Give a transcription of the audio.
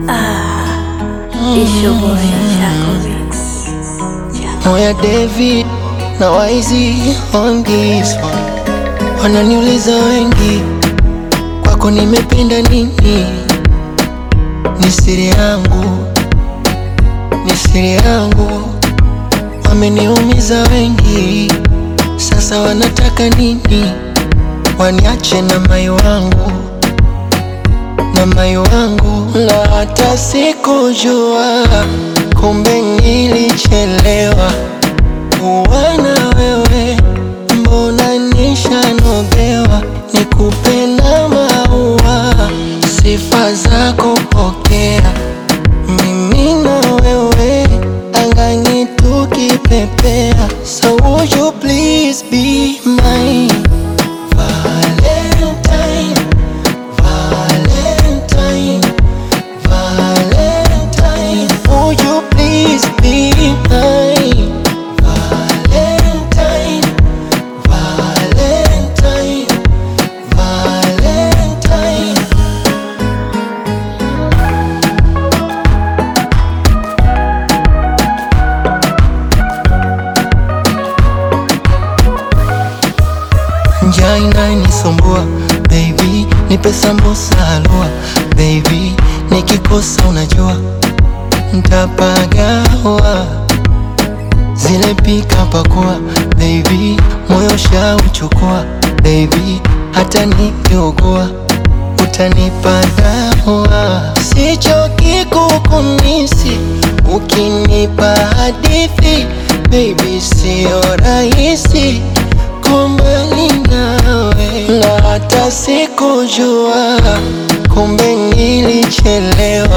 It's your boy, Chaco Mix. Moya David na Waizi on this one. Wananiuliza wengi, kwako nimependa nini? Ni siri yangu, ni siri yangu. Wameniumiza wengi, sasa wanataka nini? Waniache na mai wangu na mai wangu, na hata sikujua, kumbe nilichelewa kuwa na wewe, mbona nishanogewa, nikupenda maua, sifa zako pokea, mimi na wewe angani tukipepea, so would you please be mine Valentine, Valentine, Valentine, would you please be mine? Valentine, Valentine, Valentine. Njaa inanisumbua baby, nipe sambusa halua baby, nikikosa unajua ntapagawa zile pika pakua baby, moyo shauchukua baby, hata nikiugua utanipa dawa, sichoki kukumisi ukinipa hadithi baby, sio rahisi kumbali nawe, na hata sikujua, kumbe nilichelewa